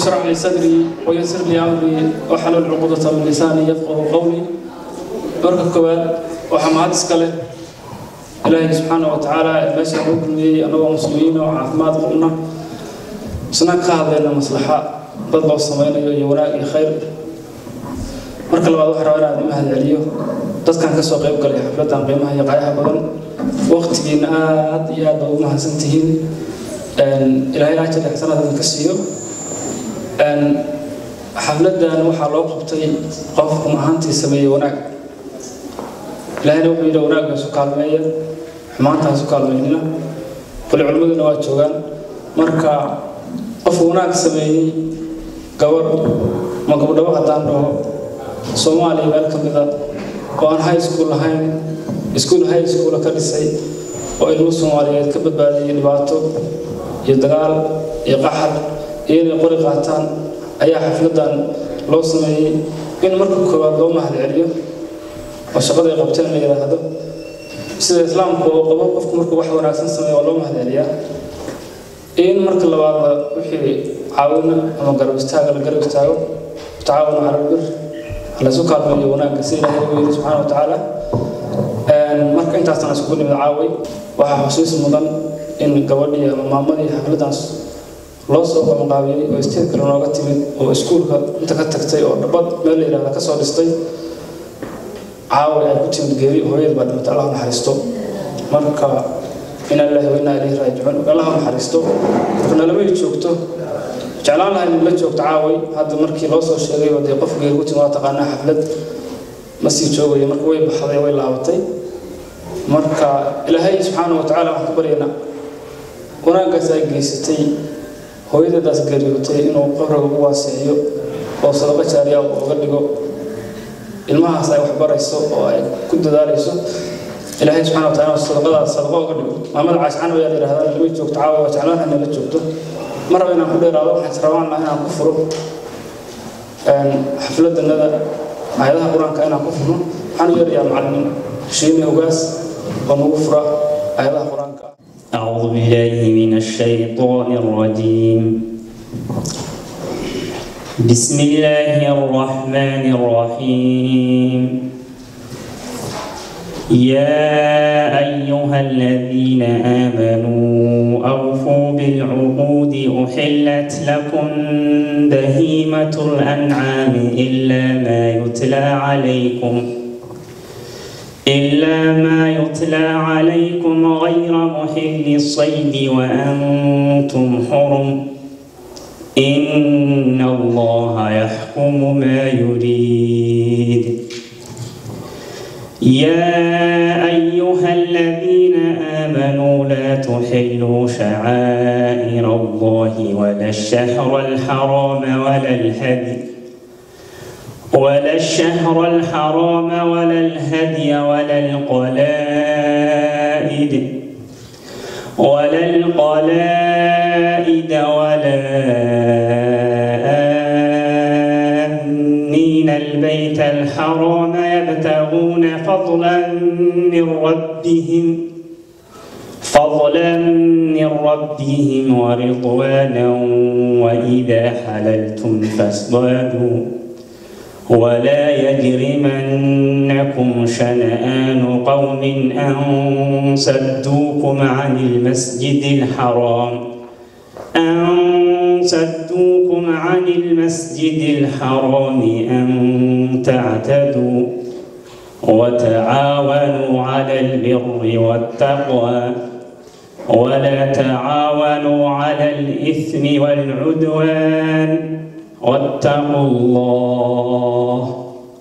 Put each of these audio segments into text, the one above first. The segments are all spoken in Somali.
اشرح لي صدري ويسر لي امري واحلل عقدة من لساني يفقه قولي marka koowaad waxaa mahad iska leh ilaahay subxaana wa tacaala meesha ugu kulmiyey annagoo muslimiin oo caafimaad qabna isna ka hadlayna maslaxa dad loo samaynayo iyo wanaag iyo khayr marka labaad waxaa rabaa inaan mahad celiyo dadkan ka soo qayb galay xafladan qiimaha iyo qaayaha badan waqtigiina aad iyo aad baa ugu mahadsan tihiin ilaahay ajar ixsanaad idinka siiyo xafladan waxaa loo qabtay qof run ahaantii sameeyey wanaag ilaahayna wuxuu yidhi wanaagga isu kaalmeeya xumaanta isu kaalmeynina kule culimmaduna waa joogaan marka qof wanaag sameeyey gabadh ma gabdhabo haddaan dhaho soomaaliya meel ka mida oo aan high school lahayn iskuul high schoola ka dhisay oo ilmo soomaaliyeed ka badbaadiyey dhibaato iyo dagaal iyo qaxar iyo inay qori qaataan ayaa xafladan loo sameeyey in marka koowaad loo mahad celiyo oo shaqada ay qabteen la yidhaahdo sida islaamku oo qabo qofku markuu wax wanaagsan sameeyo waa loo mahad celiyaa in marka labaadba wixii caawina ama garab istaaga la garab istaago tacaawunu cala albir laysu kaalmeeyo wanaagga si ilaahay ugu yidhi subxaana wa tacaala marka intaasna iskugu nimid caaway waxaa xusiis mudan in gabadhii ama maamadii xafladaas loo soo qabanqaabiyey oo isteed kale nooga timid oo iskuulka inta ka tagtay oo dhabad meel la yidhahda ka soo dhistay caawa ay ku timid geeri hooyada baa dhimatay allah naxariisto marka ina ilaahi wa inaa ilayhi raajicuun allah naxariisto marka nalamay joogto jeclaan lahay in la joogto caaway hadda markii loo soo sheegay oo dee qof geeri ku timid waa taqaanaa xaflad ma sii joogayo marka way baxday way laabatay marka ilaahay subxaana wa tacaala waxaan ka baryaynaa wanaaggaas ay geysatay hooyadadaas geeriyootay inuu qabriga ugu waaseeyo oo sadaqa jaariya uga dhigo ilmahaas ay waxbarayso oo ay ku dadaalayso ilaahay subxana wa taala sadaqadaas sadaqa uga dhigo maamada caashcaan ayaa la yidhahdaa lama joogto caawa waa jeclaan inay la joogto ma raba inaan ku dheeraado waxaan rabaan lahaa inaan ku furo xafladanada aayadaha qur-aanka inaan ku furno waxaan u yeerayaa macallin shiime ogaas oo nagu fura aayadaha qur-aanka أعوذ بالله من الشيطان الرجيم بسم الله الرحمن الرحيم يا أيها الذين آمنوا أوفوا بالعقود أحلت لكم بهيمة الأنعام إلا ما يتلى عليكم إلا ما يتلى عليكم غير محل الصيد وأنتم حرم إن الله يحكم ما يريد يا أيها الذين آمنوا لا تحلوا شعائر الله ولا الشهر الحرام ولا الهدي ولا الشهر الحرام ولا الهدي ولا القلائد ولا القلائد ولا آمين البيت الحرام يبتغون فضلا من ربهم فضلا من ربهم ورضوانا وإذا حللتم فاصطادوا ولا يجرمنكم شنآن قوم أن صدوكم عن المسجد الحرام أن صدوكم عن المسجد الحرام أن تعتدوا وتعاونوا على البر والتقوى ولا تعاونوا على الإثم والعدوان واتقوا الله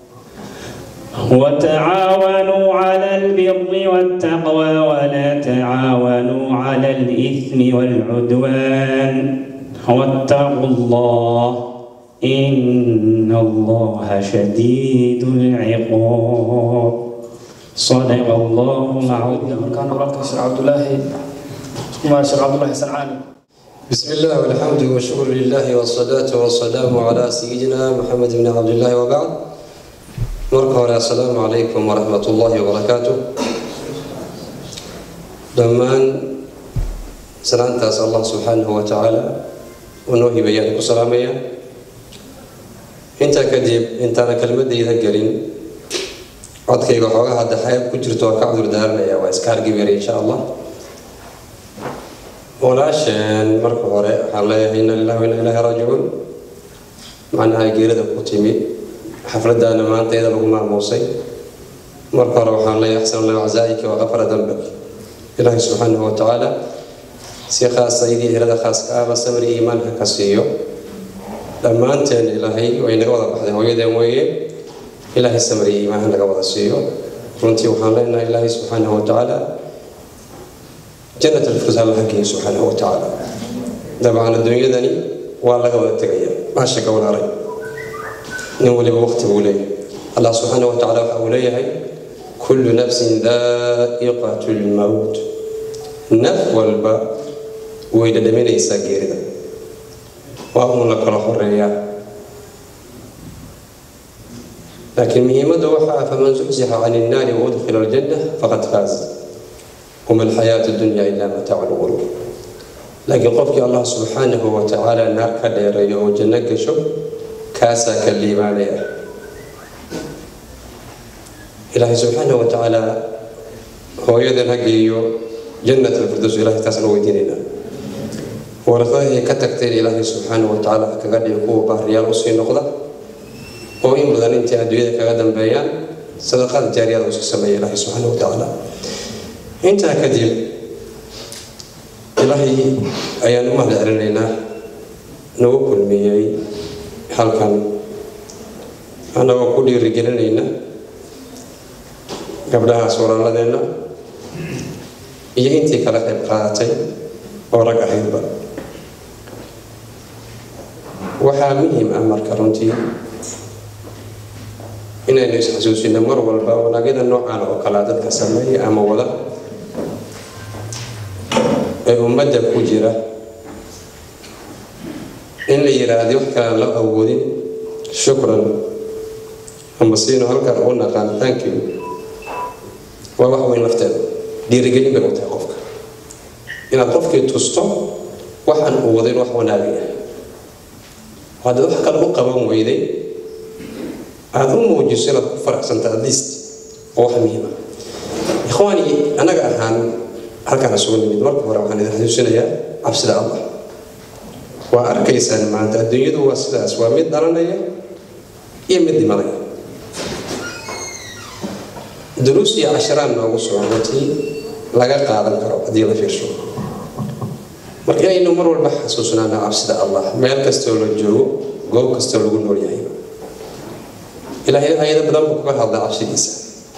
وتعاونوا على البر والتقوى ولا تعاونوا على الإثم والعدوان واتقوا الله إن الله شديد العقاب صدق الله العظيم كان وراك شيخ عبد الله ما شيخ عبد الله سنعاني بسم الله والحمد والشكر لله والصلاة والسلام على سيدنا محمد بن عبد الله وبعد marka hore assalaamu calaykum waraxmat ullaahi wabarakaatu dhammaan salaantaas allah subxaanahu wa tacaala uu noo hibeeyaan ku salaamaya intaa kadib intaana kelmadayda gelin codkayga xoogaa hadda xayab ku jirto waa ka cudur daaranaya waa iska hargibira insha allah walaasheen marka hore waxaan leeyahay inna lillahi wa inna ilaahi raajicuun macnaha geerida ku timi xafladdaana maanta iyada lagu maamuusay marka hore waxaan leeyahay axsan allahu cazaa'ika wa qafara dambak ilaahay subxaanahu wa tacaala si khaasa idii hirada khaaska ahba samri iimaanka ka siiyo dhammaanteen ilaahay way naga wada baxday hooyadeen weeye ilaahay samri iimaanka naga wada siiyo runtii waxaan leenahay ilaahay subxaanahu wa tacaala jannat alfirdaws alla hageeyo subxaanahu wa tacaala dabcan adduunyadani waa laga wada tegaya maasha ka walaalay nin waliba waqti buu leeyahay allah subxaanahu wa tacaala waxa uu leeyahay kullu nafsin daa'iqatu lmowt naf walba way dhadhaminaysaa geerida waa uun la kala horeeyaa laakiin muhiimadda waxaa faman zuxzixa can innaari waudkhila aljanna faqad faaz wama alxayaatu dunya ila mataacu lguruur laakiin qofkii allah subxaanahu wa tacaala naar ka dheereeyo oo janno gasho kaasaa ka liibaanaya ilaahay subxaanahu wa tacaala hooyadan ha geeyo jannat alfirdaws ilahay taasna weydiinaynaa waraqadii ka tagteen ilaahay subxaanahu wa tacaala ha kaga dhigo kuwa baariyaal usii noqda oo in badan intay adduunyada kaga dambeeyaan sadaqada jaariyada usii sameeya ilaahay subxaanahu wa tacaala intaa kadib ilaahay ayaan u mahad celinaynaa nagu kulmiyey halkan annagoo ku dhiirigelinayna gabdhahaas walaaladeenna iyo intii kala qayb qaadatay oo rag ahaydba waxaa muhiim ah marka runtii inaynu isxasuusino mar walba wanaagyada noocan oo kalea dadka sameeya ama wada ee ummadda ku jira in la yiraahdo wax kalaan la awoodin shukran ama siino halkan u naqaan thank you waa wax weyn lafteeda dhiirigelin bay u tahay qofka inaad qofkii tusto waxaan uu wadayn wax wanaagaya haddaad wax kale u qaban weyday aada u muujiso inaad ku faraxsanta at least oo wax muhiima ikhwaani annaga ahaan halkaan isugu nimid marka hore waxaan idin xasuusinayaa cabsida allah waa arkaysaan maanta adduunyadu waa sidaas waa mid dhalanaya iyo mid dhimanaya duruus iyo casharaan noogu soo runtii laga qaadan karo haddii la fiirsho marka inaynu mar walba xasuusnaana cabsida allah meel kastoo la joogo goob kastoo lagu nool yahay ilaahay ayado badan buu kaga hadlaa cabsidiisa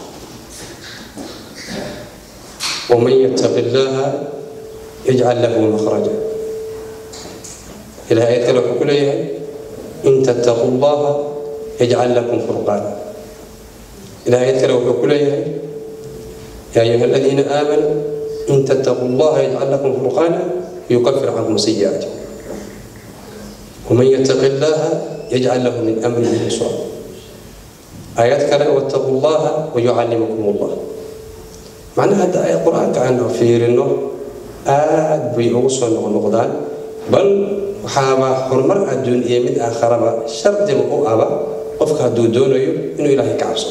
waman yattaqi llaha yajcal lahu makhraja ilahay ayad kale wuxuu ku leeyahay in tattaqu llaha yajcal lakum furqaana ilahay ayad kale wuxuu ku leeyahay yaa ayuha aladiina aamanuu in tattaqu llaha yajcal lakum furqaana yukafir cankum sayi'aatikum waman yattaqi llaha yajcal lahu min amrihi yusra aayad kale wattaqu llaha wayucallimukum llah macnaha hadda ayad qur-aanka aan fiirino aad bay ugu soo noqnoqdaan bal waxaaba horumar adduun iyo mid aakharaba shardiba u aba qofka hadduu doonayo inuu ilaahay ka cabsado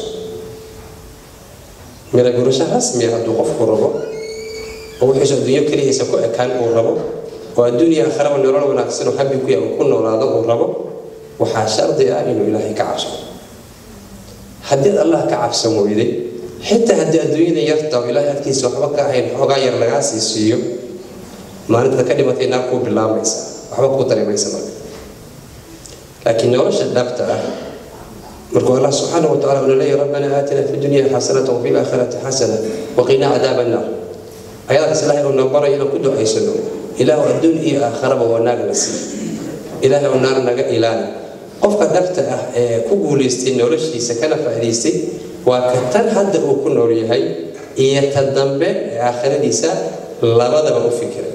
mira gurasho rasmiya hadduu qofku rabo oo wixiisu adduunyo keligiisa ku ekaan uu rabo oo adduuniya aakharaba nolol wanaagsan oo habi ku yahay uu ku noolaado uu rabo waxaa shardi ah inuu ilaahay ka cabsado haddii ad allah ka cabsan weyday xitaa haddii adduunyada yarta oo ilaahay agtiisa waxba ka ahayn xoogaa yar lagaa sii siiyo maalintaad ka dhimatay naar kuu bilaamaysa waxba kuu dareemaysa marka laakiin nolosha dhabta ah markuu allah subxaanahu wa tacala una leeyahy rabbana aatina fi dunya xasanata wafi laakhirati xasana waqina cadaaba annaar ayadaas ilaahay uu noo baray inaan ku ducaysano ilaahu adduun iyo aakharaba wanaag na sii ilaahay oo naar naga ilaali qofka dhabta ah ee ku guulaystay noloshiisa kana faa'idaystay waa ka tan hadda uu ku nool yahay iyo ta dambe ee aakhiradiisa labadaba u fikiray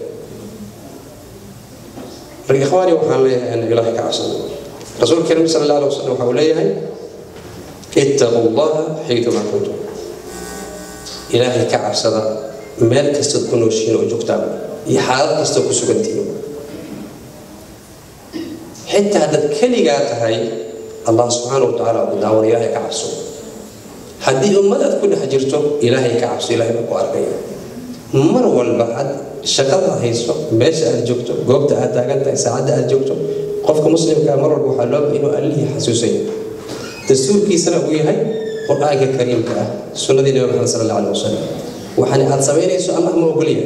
marka ikhwaani waxaan leeyahay in ilaahay ka cabsano rasuulka karim sala allah alay wasalam waxa uu leeyahay ittaqu llaha xaytuma kuntum ilaahay ka cabsada meel kastood ku nooshiin oo joogtaan iyo xaalad kastoo ku sugantihiin xitaa haddaad keligaa tahay allah subxaana wa tacaala ku daawan ilaahay ka cabso haddii ummad aad ku dhex jirto ilaahay ka cabso ilaahay baa ku arkaya mar walba aad shaqada hayso meesha aad joogto goobta aad taagan tahay saacadda aad joogto qofka muslimkaa mar walba waxaa looba inuu allihii xasuusaya dastuurkiisana uu yahay qur-aanka kariimka ah sunnadii nabi maxamed sala allah alih wasalam waxaana aad samaynayso allah ma ogolyahay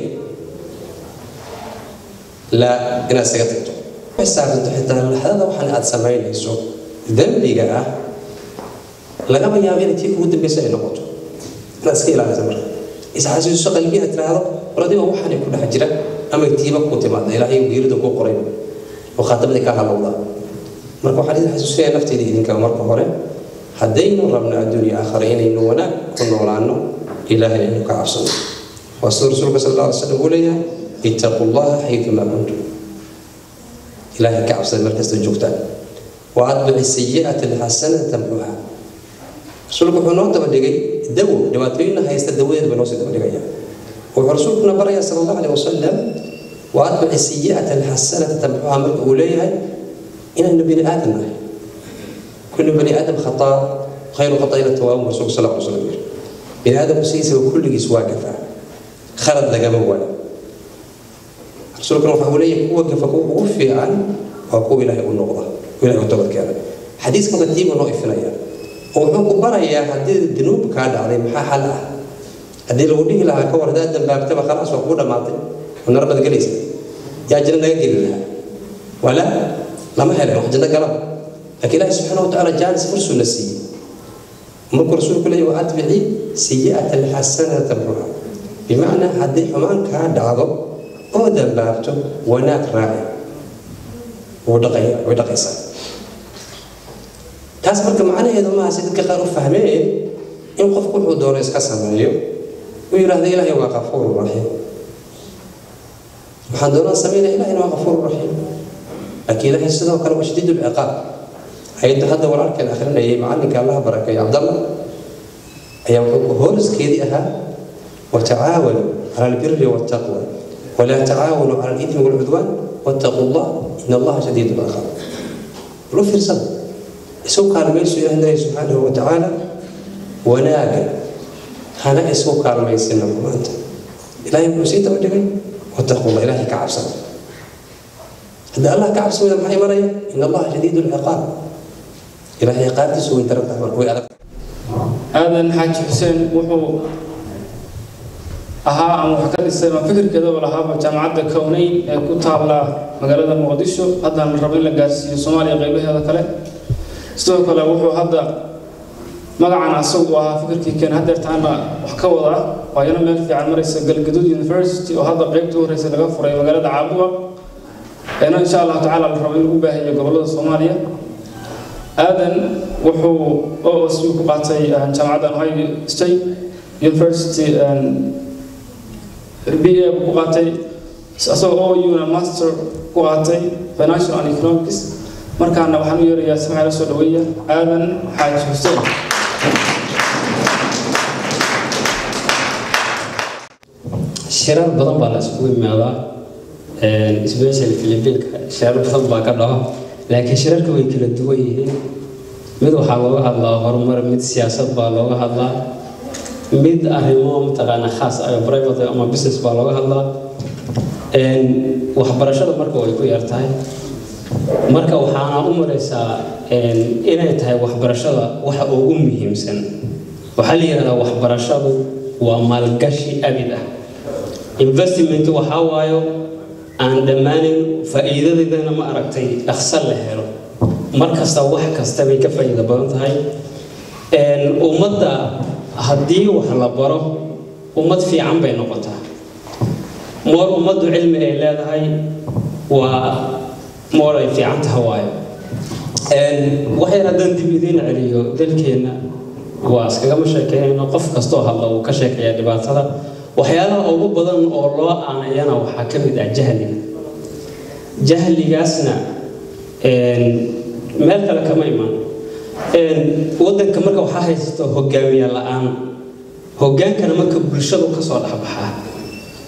laa inaad isaga tagto xisaabtanto xitaa laxdada waxaan aad samaynayso dembiga ah lagama yaabo inay tii kugu dambeysa ay noqoto inaad iska ilaalisa marka isxasuuso qalbiga tiraahdo war adiga waxaanay ku dhex jira ama tiiba ku timaada ilaahay geerida ku qoray oo khaatabadii ka halowda marka waxaan idin xasuusinaya nafteyda idinka marka hore haddaynu rabno adduunya aakhare inaynu wanaag ku noolaano ilaahay aynu ka cabsano waa sida rasuulka sal alla alay slam uu leeyahay ittaqu llaha xaytuma kuntum ilaahay ka cabsada meel kasta joogtaan wa atbici sayi'ata alxasanata tamxuha rasuulku wuxuu noo daba dhigay dawo dhibaatooyinna haysta dawadeed baa noo sii daba dhigaya wuxuu rasuulkuna baraya sala allahu aleyh wasalam wa atbici sayi'ata alxasanata tamxuha marka uu leeyahay inaynu bini aadam nahay kullu bani aadam khataa khayru khataa'ina tawaabun rasuulku sal alla alay slam yiri bini aadamku sidiisaba kulligiis waa gafaa khalad lagama waayo rasuulkuna waxa uu leeyahay kuwa gafa kuwa ugu fiican waa kuwa ilaahay u noqda ilahay u toobad keena xadiiska katiiba noo ifinaya oo wuxuu ku barayaa haddii dunuub kaa dhacday maxaa xal ah haddii lagu dhihi lahaa ka war haddaad dambaabtaba khalaas waa kugu dhammaatay oo nar baad gelaysa yaa janno naga geli lahaa wala lama helen wax janno galaba laakiin ilaahi subxaana wa tacaala jaanis fursuu na siiyey markuu rasuulku leeyahy wa atbici sayi'ata alxasanata tamxuha bimacnaa haddii xumaan kaa dhacdo oo dambaabto wanaag raaci wuu dhaqaya way dhaqaysaa taas marka macnaheedu maaha si dadka qaar u fahmeen in qofku wuxuu doono iska sameeyo uu yidhaahdo ilaahay waa qafuuru raxiim waxaan doonaan sameynaya ilahayna waa qafuuru raxiim laakiin ilaahay sidoo kale waa shadiid ulciqaab ayadda hadda walaalkeen akhrinayay macalinka allaha barakeeyo cabdallah ayaa wuxuu hooriskeedii ahaa watacaawanuu cala albiri waltaqwa walaa tacaawanuu cala alidmi walcudwaan wattaquu llah in allaha shadiid ulciqaab lu fiirsada isu kaalmayso ilaah ilaahi subxaanahu wa tacaala wanaaga hana isu kaalmaysina maanta ilaahay wuxuu sii daba dhigay wattaqullah ilaahay ka cabsada haddii allah ka cabsamada maxay maraya in allaha shadiid lciqaab ilaahay ciqaabtiisu way daran tahay marka way adag aadan xaaji xuseen wuxuu ahaa ama wax ka dhisay ama fikirkeedaba lahaaba jaamacadda kownayn ee ku taalla magaalada muqdisho haddana la rabo in la gaarsiiyo soomaaliya qaybaheeda kale sidoo kale wuxuu hadda magacan asagu ahaa fikirkii keen hadeertaana wax ka wadaa waayana meel fiican maraysa galgaduud university oo hadda qaybta u horeysa laga furay magaalada caabuga eena insha allahu tacaala la rabo in lagu baahiyo gobolada soomaaliya aadan wuxuu oos ku qaatay jaamacadda ohio state university b a ku qaatay asagoo ouna master ku qaatay financial and economics markaana waxaan u yeerayaa si maxaa la soo dhaweeya aadan xaaji xuseen shirar badan baa la isugu imaadaa especially philippinka shirar badan baa ka dhaco laakiin shirarka way kala duwan yihiin mid waxaa looga hadlaa horumar mid siyaasad baa looga hadlaa mid arrimo mataqaana khaas ah private ama business baa looga hadlaa waxbarashada marka way ku yar tahay marka waxaana u maraysaa inay tahay waxbarashada waxa ugu muhiimsan waxaa la yidhahdaa waxbarashadu waa maalgashi abid ah investment waxaa waayo aan dhammaanin faa'iidadeedana ma aragtay dhaqso la helo mar kasta wax kasta bay ka faa'iido badan tahay ummadda haddii wax la baro ummad fiican bay noqotaa moor ummaddu cilmi ay leedahay waa moor ay fiican taha waayo waxyar haddaan dib idiin celiyo dalkeenna waa iskagama sheekeynayno qof kastoo hadla uu ka sheekaya dhibaatada waxyaalaha ugu badan oo loo aanayana waxaa ka mid ah jahliga jahligaasna meel kale kama imaan waddanka marka waxaa haysato hogaamiye la-aan hogaankana marka bulshadu kasoo dhexbaxaa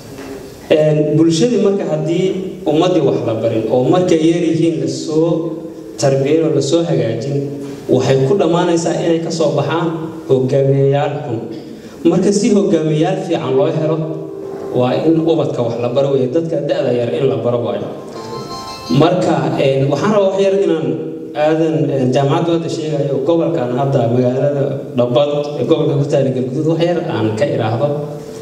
bulshadii marka haddii ummaddii wax la barin oo markay yar yihiin lasoo tarbiyan oo lasoo hagaajin waxay ku dhammaanaysaa inay ka soo baxaan hogaamiyayaal xun marka si hogaamiyayaal fiican loo helo waa in ubadka wax la baro weeye dadka da-da yar in la baro waayo marka waxaan rabaa wax yar inaan aadan jaamacaddu hadda sheegayo gobolkan hadda magaalada dhabad ee gobolka ku taala galguduud wax yar aan ka idhaahdo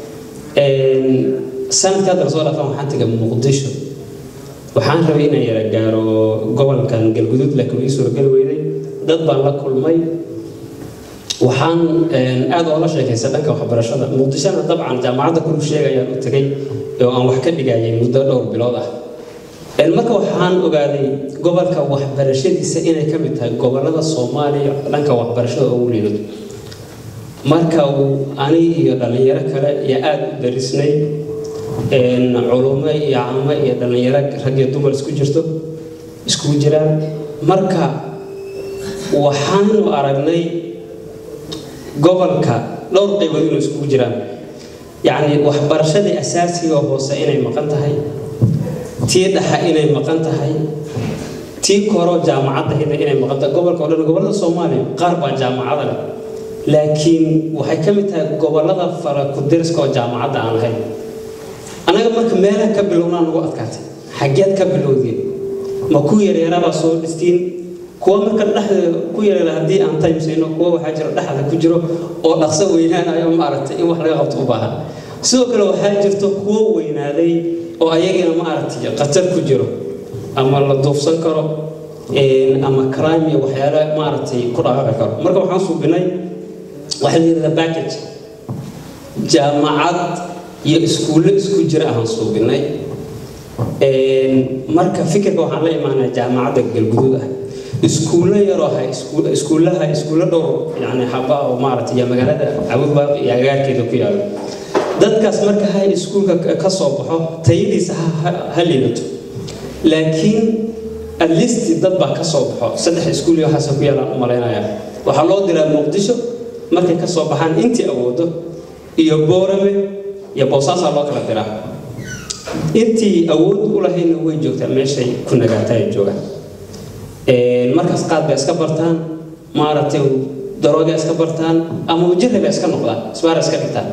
sanadka hadda lasoo dhaafan waxaan tegay muqdisho waxaan rabay inaan yara gaaro gobolkan galguduud laakiin ii suuragali weyday dad baan la kulmay waxaan aada oola sheekaysa dhanka waxbarashada muqdishona dabcan jaamacadda kulu sheegayaan u tegay oo aan wax ka dhigayay muddo dhowr bilood ah marka waxaan ogaaday gobolka waxbarashadiisa inay ka mid tahay gobolada soomaaliya dhanka waxbarashada ugu liidato marka ani iyo dhallinyaro kale iyo aada u darisnay culumo iyo camo iyo dhallinyaro rag iyo dumar isku jirto iskugu jiraan marka waxaanu aragnay gobolka dhowr qaybood inuu iskugu jiraan yacni waxbarashadii asaasiga hoose inay maqan tahay tii dhaxa inay maqan tahay tii koro jaamacadda inay maqan tahay gobolka o dhan gobollada soomaaliya qaar baa jaamacada leh laakiin waxay ka mid tahay gobollada fara ku-deriska oo jaamacadda aan lahayn annaga marka meelaha ka bilownaa nagu adkaatay xaggeed ka bilowdeen ma ku yaryarabaa soo dhistiin kuwa marka dhexda ku yaryara haddii aan timesayno kuwa waxaa jiro dhexda ku jiro oo dhaqso weynaanayo maaragtay in wax laga qabto u baahan sidoo kale waxaa jirto kuwo weynaaday oo ayagina maaragtay khatar ku jiro ama la duufsan karo ama crime iyo waxyaala maaragtay ku dhaqaaqi karo marka waxaan suubinay waxaa la yidhahdaa package jaamacad iyo iskuulle isku jira ahaan suubinay marka fikirka waxaan la imaanaa jaamacadda galguduud ah iskuulle yaroo ha iskuullaha iskuulle dhowr yani xaba oo maaragtay iyo magaalada cabudbaaq iyo agaarkeeda ku yaalo dadkaas marka hay iskuulka ka soo baxo tayadiisa ha liidato laakiin at least dad baa ka soo baxo saddex iskuul iyo waxaasa ku yaalaan u malaynaya waxaa loo diraa muqdisho markay ka soo baxaan intii awoodo iyo boorame iyo boosaasaa loo kala diraa intii awood u lahayna way joogtaa meeshay ku nagaataa ay joogaan markaas qaad bay iska bartaan maaragtay darooga iska bartaan ama wajirri bay iska noqdaan isbaara iska dhigtaan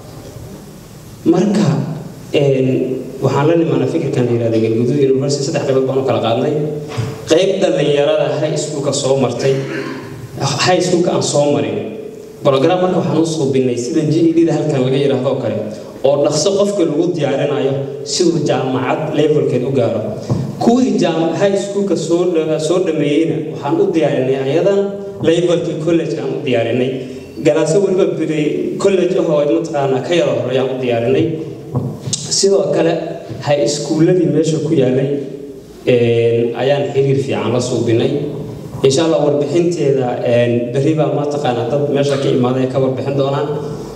marka waxaan la nimaanaa fikirkan la yihahda galguduud university saddex qaybood baan u kala qaadnay qayb dhallinyarada high schoolka soo martay high schoolka aan soo marin program marka waxaan u suubinay sida GED-da halkan laga yidhaahdo oo kale oo dhaqso qofka lagu diyaarinayo siduu jaamacad levelkeed u gaaro kuwii high schoolka soo soo dhameeyeyna waxaan u diyaarinay ayadan levelkii college aan u diyaarinay galaaso weliba biri college ah oo mataqaanaa ka yaro hore ayaan u diyaarinay sidoo kale hay iskuulladii meesha ku yaalay ayaan xiriir fiican la suubinay insha allah warbixinteeda berri baa mataqaanaa dad meesha ka imaaday ka warbixin doonaan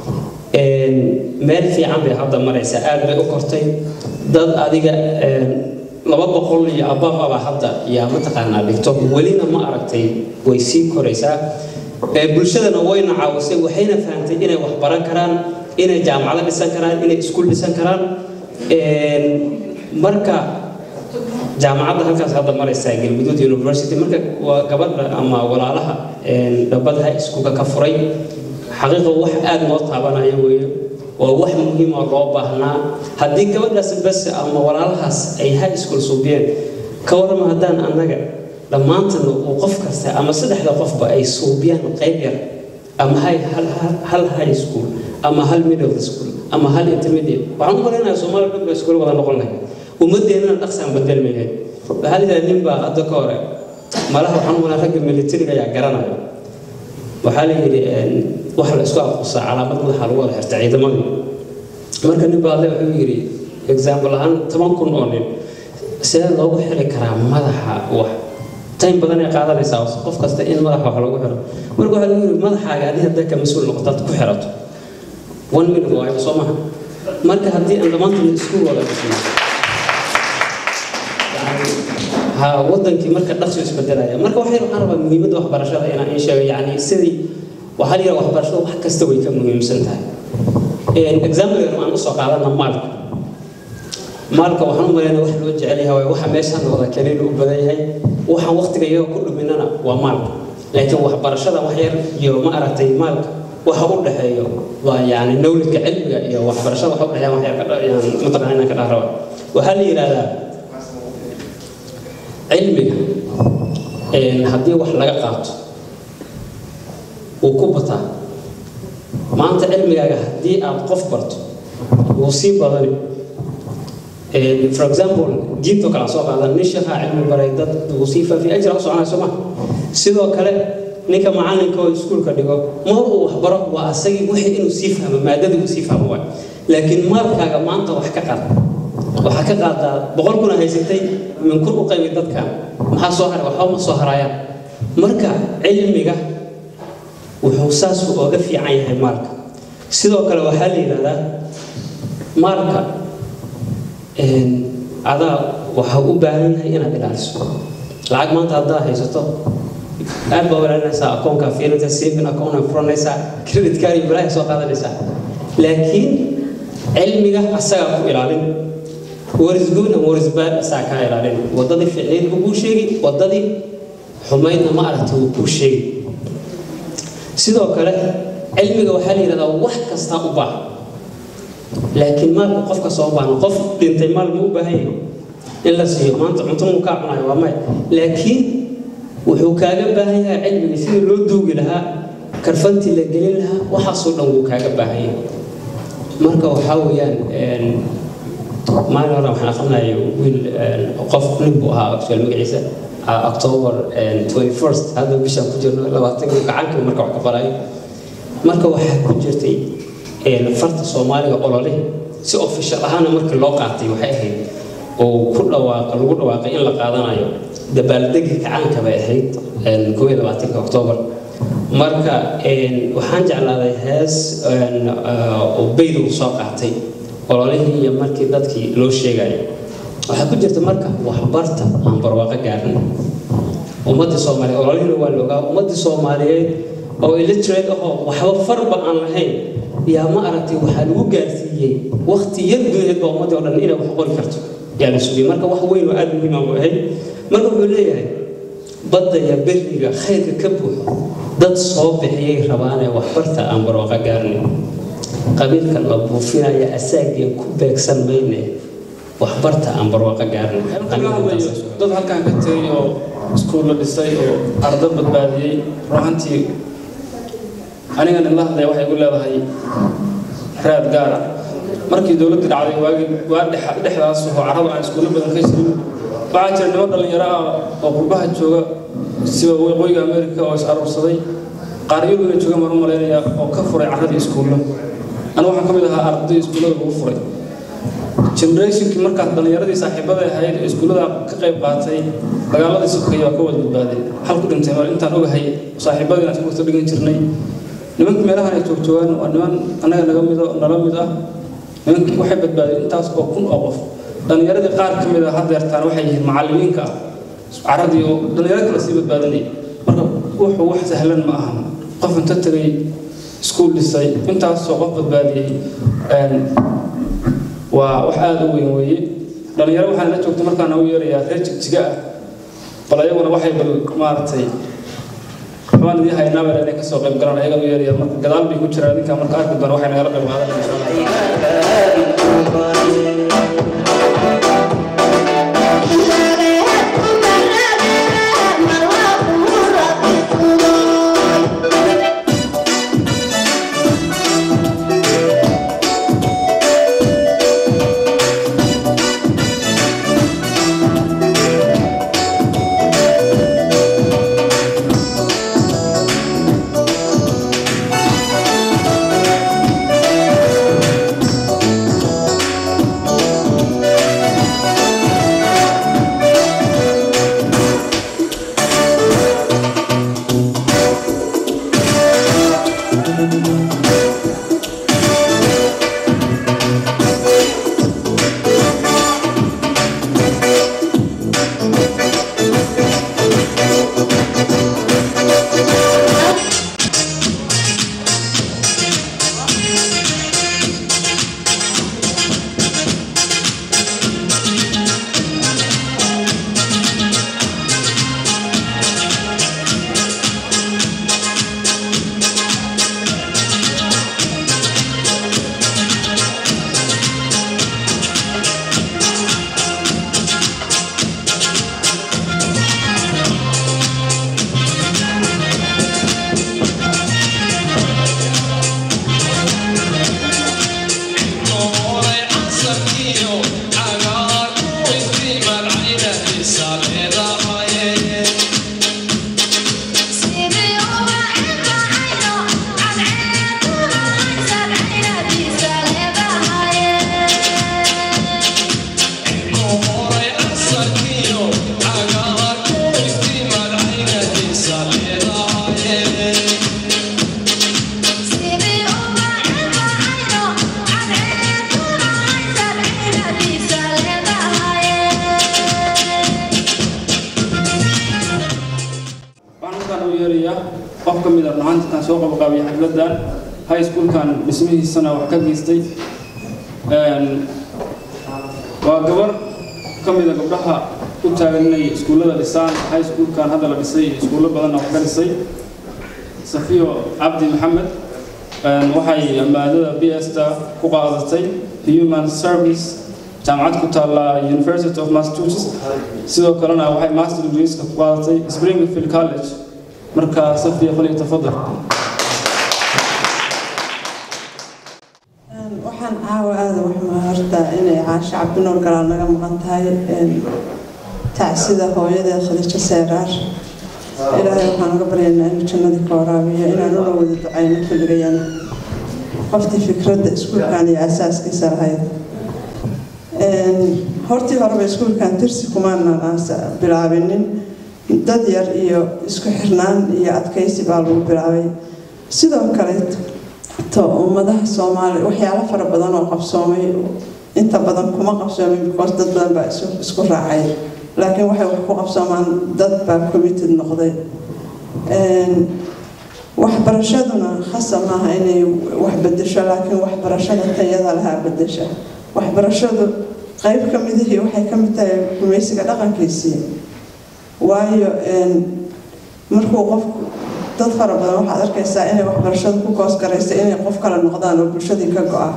meel fiican bay hadda maraysaa aad bay u kortay dad adiga laba boqol iyo abababa hadda yaa mataqaanaa dhigto welina ma aragtay way sii koraysaa bulshadana wayna caawisay waxayna fahamtay inay wax baran karaan inay jaamacado dhisan karaan inay iskuul dhisan karaan marka jaamacadda halkaas hadda maraysaa galguduud university marka waa gabadha ama walaalaha dhabada iskuulka ka furay xaqiiqa wax aada noo taabanaya weeye waa wax muhiim oo loo baahnaa haddii gabadhaas bas ama walaalahaas ay high school suubiyeen ka warrama haddaan annaga dhammaantan uu qof kasta ama saddexda qofba ay suubiyaan qayb yar ama hal high school ama hal middle school ama hal intermediate waxaan u malaynayaa soomaaliya dhan ba iskuul wada noqon lahay ummaddeennana dhaqsaan bedelmi lahayd waxaa la yidhaha nin baa hadda ka hore malaha waxaan u malaa ragga militariga ayaa garanaya waxaa la yidhi waxa la isku aqoonsaa calaamad madaxa lagu wada xirta ciidamadii marka nin baa alle wuxuu yidhi example ahaan toban kun oo nin sidee loogu xiri karaa madaxa wax time badan ay qaadanaysaa qof kasta in madaxa wax lagu xiro marka waxaa lagu yidhi madaxaaga adiga hadda ka mas-uul noqotaad ku xirato one minute waayo soo maha marka haddii aan dhammaantan isku wada dhisno ha wadankii marka dhaqso isbedelaya marka waxay waxaan rabaa muhiimadda waxbarashada inaan in sheego yacni sidii waxaa la yidhaha waxbarashada wax kasta way ka muhiimsan tahay example aan usoo qaadana maalka maalka waxaan u malaynaa wax loo jecel yahay waxa meeshaan wada kaliin u badan yahay waxaan waqtiga iyaga ku dhuminana waa maalka laakiin waxbarashada wax yar iyo ma aragtay maalka waxa u dhexeeyo waa yani knowledge cilmiga iyo waxbarashada waxa u dhexeeya wax yar ka dha- yani mataqana inaan ka dhahraba waxaa la yidhahdaa cilmiga een, haddii wax laga qaato wuu ku bataa maanta cilmigaaga haddii aad qof barto wuu sii badani Een, for example diintoo kale aan soo qaadan nin sheekhaa cilmi baray dad wuu sii faafiya ajra u soconaya soo ma sidoo kale ninka macalinka oo iskuulka dhigo mar uu wax baro waa asagii wixii inuu sii fahmo maadadii uu sii fahmo waay laakiin maalkaaga maanta wax ka qaad waxaa ka qaadaa boqol kuna haysatay min kun u qaybi dadkan maxaa soo haray waxba ma soo harayaan marka cilmiga wuxuu saas ooga fiican yahay maalka sidoo kale waxaa la yidhahdaa maalka een, adaa waxaa u baahan yahay inaad ilaaliso lacag maanta haddaad haysato aad baa walaalinaysaa akoonkaa fiirinaysaa saving account aad furanaysaa credit card iyo balaahi soo qaadanaysaa laakiin cilmiga asagaa ku ilaalin waris good and waris bad asagaa kaa ilaalin wadadii ficneyd buu kuu sheegi wadadii xumaydna ma aragta wuu kuu sheegi sidoo kale cilmiga waxaa la yidhahdaa wax kastaa u baahan laakiin maalka qofka soo baahan qof dhintay maal ma u baahan yahay in la siiyo maanta cunto muu kaa cunayo waa may laakiin wuxuu kaaga baahan yahay cilmiga sidii loo duugi lahaa karfantii la gelin lahaa waxaasoo dhan wuu kaaga baahan yahay marka waxaa weeyaan een, maalin hore waxaan aqrinaya wiil een, qof nin buu ahaa actual magaciisa ah, october een, 21st hadda bishaan ku jirno labaatankii gacankii marka wax ka barayo marka waxaa ku jirtay een, farta soomaaliga olole si official ahaana markii loo qaatay waxay ahayd oo ku dhawaaqa lagu dhawaaqay in la qaadanayo dabaaldegi kacaanka bay ahayd een, koob iyo labaatanka october marka een, waxaan jeclaaday hees een, ah, oo beyd uu soo qaatay ololihii iyo markii dadkii loo sheegayo waxaa ku jirta marka waxbarta aan barwaaqo gaarin ummadii soomaaliyeed ololihina waa la ogaa ummadii soomaaliyeed oo illiterate ahoo waxba farba aan lahayn yaa ma aragtay waxaa lagu gaarsiiyey waqti yar gudaheed baa ummadii oo dhan inay wax qori karto yaa la sugiyey marka wax weyn oo aada muhiim ah buu ahayd marka wuxuu leeyahay badda iyo beriga khayrka ka buuxo dad soo bixiyay rabaanee waxbarta aan barwaaqo gaarin qabiilka la buufinaya asaageen ku beegsan mayne waxbarta aan barwaaqo gaarin Halkan laga hadlayo dad halkan ka tegay oo iskuul la dhisay oo ardo badbaadiyey ruuxantii anigan in la hadlaya waxay igu leedahay raad gaar ah markii dowladda dhacday waagii waa dhex- dhexdaas oo carrada aan iskuulo badan ka jirin waxaa jira niman dhallinyaro ah oo qurbaha jooga sida waqooyiga amerika oo is aruursaday qaar yurub inay joogaan baan u malaynaya oo ka furay carradii iskuullo anigu waxaan ka mid ahaa arday iskuullada lagu furay generationkii markaas dhallinyaradii saaxiibada ahayd ee iskuullada ka qayb qaatay dagaaladii sokeeye waa ka wada badbaaday hal ku dhintay mar intaan ogahay saaxiibadii aan iskuulta dhigan jirnay nimankii meelahan ay joogjoogaan waa niman annaga naga mid oo nala mid ah nimankii waxay badbaadeen intaas oo kun oo qof dhallinyaradii qaar ka mid ah haddeertaan waxay yihiin macallimiinka ah caradii oo dhallinyaro kale sii badbaadinay marka wuxuu wax sahlan ma ahan qof inta tegay iskuul dhisay intaasoo qof badbaadiyey een, waa wax aada u weyn weeye dhallinyaro waxaan la joogta markaan ugu yeerayaa reer jigjiga ah bal ayaguna waxay bal maaragtay waxbaan idii haynaa bal inay kasoo qayb galaan ayaga u yeeraya marka gadaal bay ku jiraan ninkaa marka arki doona waxay nagala qayb qaadan insha allah Thank qof ka mid a runahaantikan soo qabaqaabiya xafladan high schoolkan dhismihiisana wax ka geystay waa gabar ka mid a gabdhaha u taagan inay iskuullada dhisaan high schoolkan hadda la dhisay iyo iskuullo badanna wax ka dhisay safiyo cabdi maxamed waxay maadada b sta ku qaadatay human service jaamacad ku taalla university of massachusetts sidoo kalena waxay master degreeska ku qaadatay springfield college marka safiya faliya tafadal waxaan caawa aada waxmaa horta inay caasho cabdinuur galaal naga maqan tahay tacsida hooyadeed khadiijo seeraar ilaahay waxaan uga baryaynaa inuu jannadii ka waraabiyo inaan ula wada ducayno kulligayana qoftii fikradda iskuulkan iyo asaaskiisa lahayd hortii horeba iskuulkan tirsi kumaanan bilaabinin dad yar iyo isku xirnaan iyo adkaysi baa lagu bilaabay sidoo kale to ummadaha soomaaliya waxyaalo fara badan oo qabsoomay inta badan kuma qabsoomin because dad badan baa isku raacay laakiin waxay wax ku qabsoomaan dad baa committed noqday waxbarashaduna khasa maaha inay wax bedesho laakiin waxbarashada tayada lahaa bedesha waxbarashadu qayb ka midihii waxay ka mid tahay gumaysiga dhaqankiisii waayo markuu qofku dad fara badan waxaad arkaysaa inay waxbarashada ku koosgaraysa inay qof kale noqdaan oo bulshadii ka go-a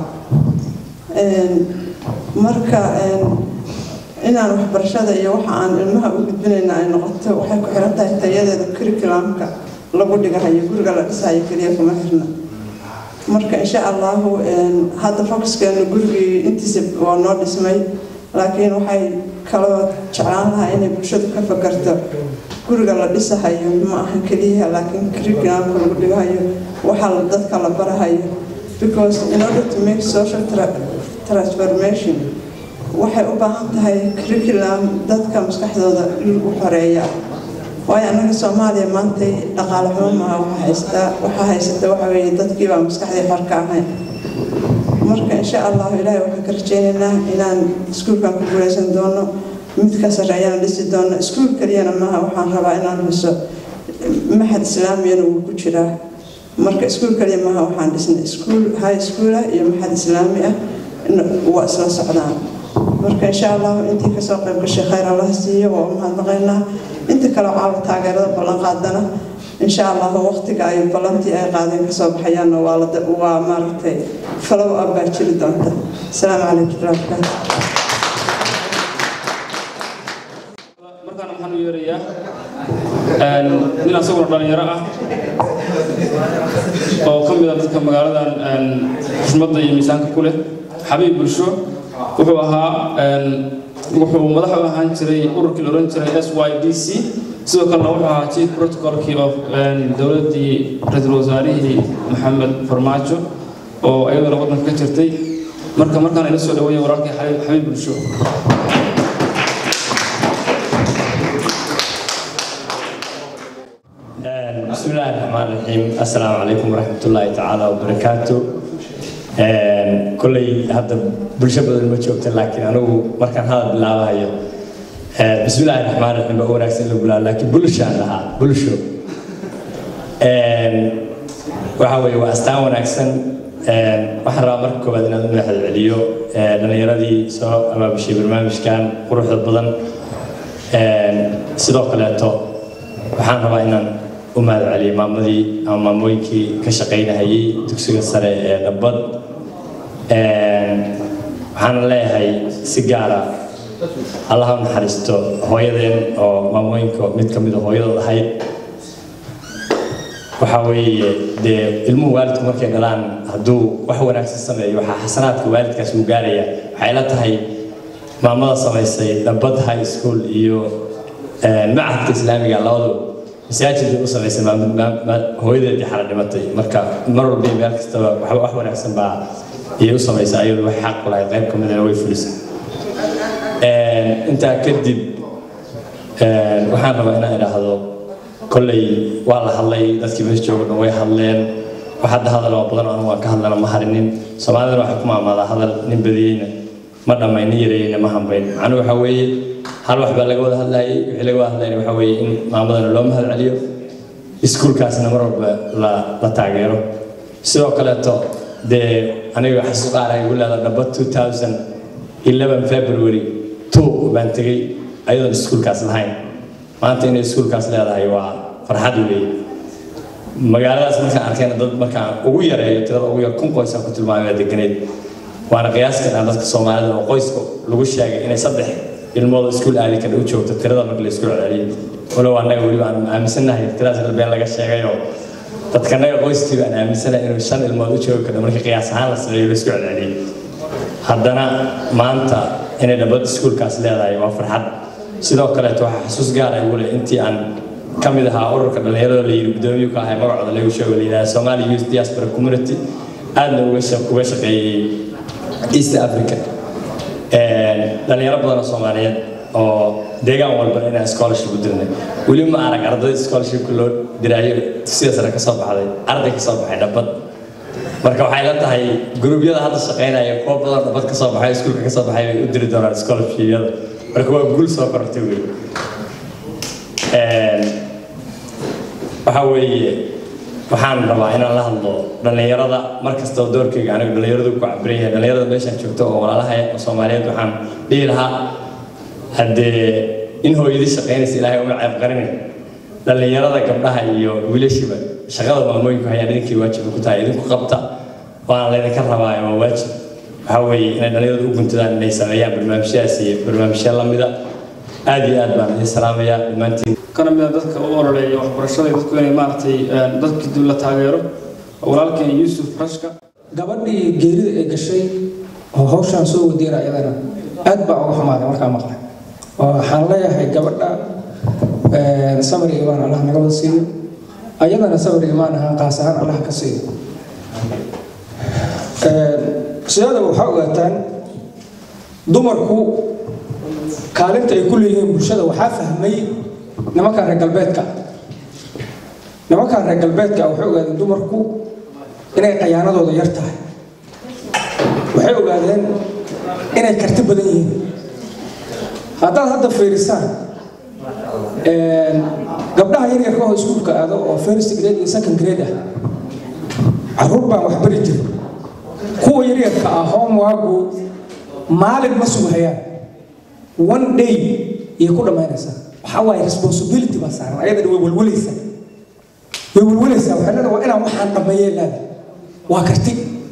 marka inaan waxbarashada iyo waxa aan ilmaha u gudbinayna ay noqoto waxay ku xiran tahay tayadeeda curriculumka lagu dhigahayo guriga la dhisahayo keliya kuma xirna marka insha allahu hadda fokuskeenu gurigii intiisa waa noo dhismay laakiin waxay kaloo jeclaan lahaa inay bulshadu ka fakarto guriga la dhisahayo ma aha keliyaha laakiin curriculumka lagu dhigahayo waxaa dadka la barahayo because in order to make social transformation waxay u baahan tahay curriculum dadka maskaxdooda u xoreeya waayo annaga soomaaliya maantay dhaqaale xumo maaha waxa haystaa waxaa haysata waxa weeye dadkiibaa maskaxdii xor ka ahayn marka insha allahu ilaahay waxaan ka rajaynaynaa inaan iskuulkan ku guuleysan doono mid ka sarreeyana dhisi doono iskuul keliyana maaha waxaan rabaa inaan dhiso maxad islaamiyana wuu ku jiraa marka iskuul keliya maaha waxaan dhisnay iskuul high schoola iyo maxad islaami ah waa isla socdaan marka insha allahu intii kasoo qayb gashay khayr allah siiyo waa u mahadnaqaynaa inta kale caawa taageerada ballan qaadana insha allahu waqtiga ay ballantii ay qaadeen kasoo baxayaanna waa la waa maaragtay follow up baa jiri doonta asalaamu calaykum warahmatullahi markaana waxaan u yeerayaa nin asaguna dhalinyaro ah oo ka mid a dadka magaaladan xushmadda iyo miisaanka ku leh xabiib bulsho wuxuu ahaa wuxuu madax u ahaan jiray ururkii la oran jiray s y d c sidoo kalena wuxuu ahaa chief protocolkii of dowladdii ra-iisul wasaarihii maxamed farmaajo oo iyaduna waddanka ka jirtay marka markaan ila soo dhaweeya walaalkii xabiib bulsho بسم الله الرحمن الرحيم السلام عليكم ورحمة الله تعالى وبركاته كلي هذا بلشة بدل ما شوفت لكن أنا مركان هذا بالله هاي بسم الله الرحمن الرحيم بقول أحسن له لكن بلشة لها بلشة وحوي وأستعمل ونأحسن waxaan rabaa marka koowaad inaad u mahad celiyo dhallinyaradii soo abaabushay barnaamijkan quruxda badan sidoo kaleeto waxaan rabaa inaan u mahad celiyo maamadii ama maamooyinkii ka shaqaynahayay dugsiga sare ee dhabbad waxaana leeyahay si gaara allaha u naxariisto hooyadeen oo maamooyinka mid ka mid a hooyadood ahayd waxaa weeye dee ilmuhu waalidku markay dhalaan hadduu wax wanaagsan sameeyo waxaa xasanaadka waalidkaas uu gaaraya waxay la tahay maamada samaysay dhabbad high school iyo macadka islaamiga labadu masaajidka u samaysay hooyadeedii xala dhimatay marka mar walba meel kastaba wax wanaagsan baa iyay u samaysaa ayadu wax xaq u lahayd qayb ka midana way fulisay intaa kadib waxaan rabaa inaan idhaahdo kolley waa la hadlay dadkii meesha jooga dhan way hadleen wax hadda hadal oo badan anigu waan ka hadlana ma harinin soomaalidana waxay ku maamaadaa hadal nin badiyeyna ma dhammayn nin yareyeyna ma hambayn macnuhu waxaa weeye hal wax baa laga wada hadlayay wixii laga wada hadlayna waxaa weeye in maamadana loo mahad celiyo iskuulkaasna mar walba la, la taageero sidoo kaleeto dee aniga xasuus qaar ay igu leedahay dhaba 2011 february 2 baan tegey ayadoon iskuulkaas lahayn maanta inay iskuulkaas leedahay waa farxad weeye magaaladaas markaan arkayna dad markaan ugu yareeyo tirada ugu yar kun qoys aan ku tilmaamay baa deganeed waana qiyaaskan aan dadka soomaalida oo qoyska lagu sheegay inay saddex ilmood iskuul aadi kara u joogto tirada marka la isku celceliyo walow annaga weliba aan aaminsannahay tiradaas been laga sheegayoo dadkanaga qoyskii baan aaminsanahay inuu shan ilmood u joogi karo markii qiyaas ahaan la sameeyo la isku celceliyey haddana maanta inay dhabad iskuulkaas leedahay waa farxad sidoo kaleeto waxaa xasuus gaara igu leh intii aan ka mid ahaa ururka dhallinyarada la yidhi guddoomiyu ka ahay magacooda lagu sheego la yidhaha somali youth diaspora community aadna uga sha- uga shaqeeyey east africa dhalinyaro badan oo soomaaliyeed oo deegaan walba inaan scholarship u dirnay weli ma arag arday scholarshipka loo diraayo dugsiga sare ka soo baxday arday ka soo baxay dhabad marka waxay la tahay gruubyada hadda shaqaynaya kuwa badan dhabad ka soo baxay iskuulka ka soo baxay bay u diri doonaan scholarshipyada marka waa guul soo korortay wey waxaa weeye waxaan rabaa inaan la hadlo dhallinyarada mar kastoo doorkayga anigu dhallinyaradu ku cabiran yahay dhallinyarada meeshaan joogto oo walaalaha oo soomaaliyeed waxaan dhihi lahaa haddee in hooyadii shaqaynaysa ilaahay uma ceeb qarinay dhallinyarada gabdhaha iyo wiilashiba shaqada maamooyinku hayaan idinkii waajib ku tahay idinku qabta waana laydinka rabaa waa waajib waxaa weeye inay dhallinyaradu u guntadaan inay sameeyaan barnaamijyadaas iyo barnaamijya lamida aad iyo aad baan idin salaamayaa dhammaantiin kana mid a dadka u ololeeya waxbarashada dadku inay maaragtay dadkii dib la taageero walaalkeen yuusuf rashka gabadhii geerida ay gashay oo hawshaan soo wadiira iyadana aad baa uga xumaaday markaa maqlay oo waxaan leeyahay gabadha samri imaan allah naga wada siiyo ayadana samri imaan ahaan qaas ahaan allah ka siiyo sidaada waxaa ogaataan dumarku kaalinta ay ku leeyihiin bulshada waxaa fahmay nimankan reer galbeedka nimankan reer galbeedka waxay ogaadeen dumarku inay qayaanadooda yar tahay waxay ogaadeen inay karti badan yihiin haddaad hadda fiirisaan gabdhaha yaryarka oo iskuulka aado oo first grade iyo second grade ah caruur baan wax bari jirin kuwa yaryarka ah homeworku maalin ma sugahayaan one day iyay ku dhammaynaysaa waxaa waaye responsibility baa saaran ayadana way walwalaysaa way walwalaysaa waxay leedahay waa inaan waxaan dhammeeyee leedahay waa karti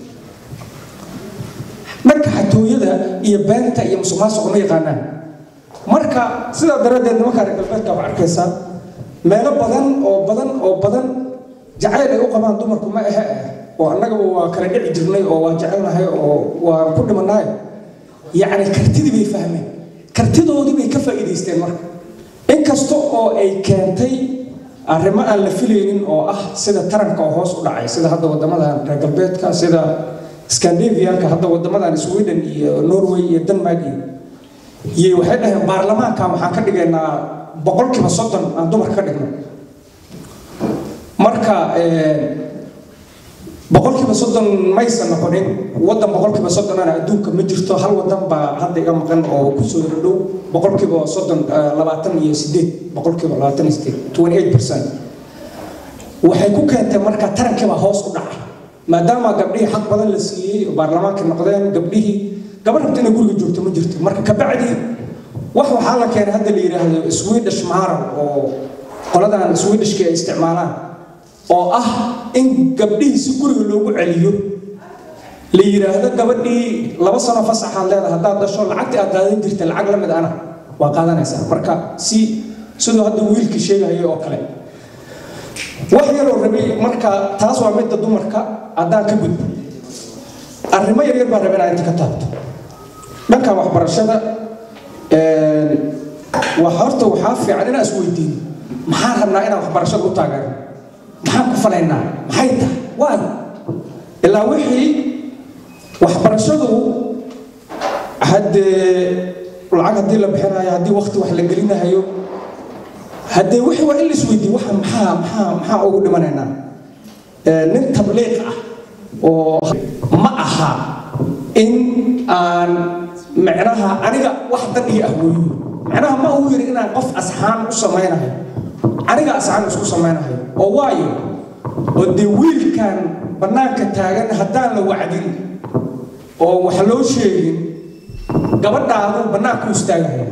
dhanka xatooyada iyo beenta iyo musuqmaasuqa ma yaqaanaan marka sidaa daraaddeed nimankaa reer galbeedka waxaa arkaysaa meelo badan oo badan oo badan jacayl ay u qabaan dumarku ma ahe ah oo annagaba waa kala dhici jirnay oo waa jecelnahay oo waa ku dhimanaay yacni kartidii bay fahmeen kartidoodii bay ka faa'iidaysteen marka inkasta oo ay keentay arrimo aan la filaynin oo ah sida taranka oo hoos u dhacay sida hadda wadamadan reer galbeedka sida scandinavianka hadda wadamadan sweden iyo norway iyo denmark iyo iyo waxay dhaheen baarlamaanka waxaan ka dhigaynaa boqolkiiba soddon aan dumarka ka dhigno marka boqolkiiba soddon maysan noqonin wadan boqolkiiba soddonana adduunka ma jirto hal wadan baa hadda iga maqan oo kusoo dhow boqolkiiba soddon labaatan iyo sideed boqolkiiba labaatan iyo sideed twenty eight percent waxay ku keentay marka tarankiibaa hoos u dhacay maadaama gabdhihii xaq badan la siiyey oo baarlamaanka noqdeen gabdhihii gabadh rabta inay guriga joogto ma jirto marka kabacdi wax waxaa la keenay hadda la yidhaahdo swedish maral oo qoladan swedishka ay isticmaalaan oo ah in gabdhihii si guriga loogu celiyo la yidhaahdo gabadhii laba sano fasaxaad leedahay haddaad dasho lacagtii aad qaadan jirta lacag la mid ana waa qaadanaysaa marka si siduu hadda wiilkii sheegahaya oo kale wax yaroo rabay marka taas waa midda dumarka haddaan ka gudbo arrimo yaryar baan rabay inaan inta ka taabto dhankan waxbarashada waa horta waxaa fiican inaan isweydiino maxaan rabnaa inaan waxbarashada u taageerno maxaan ku falaynaa maxay tahay waayo ilaa wixii waxbarashadu haddee lacag haddii la bixinayo haddii waqti wax la gelinayo haddee wixii waa in la isweydiiyo waxa maxaa maxaa maxaa ugu dhimanaynaa nin tabliiq ah oo ma aha in aan micnaha aniga wax dan iyo ah weeyo micnaha ma uu yidhi inaan qof asxaan u samaynayo aniga asxaan isku samaynahay oo waayo oo dee wiilkan bannaanka taagan haddaan la wacdin oo wax loo sheegin gabadhaadu bannaanku istaagaya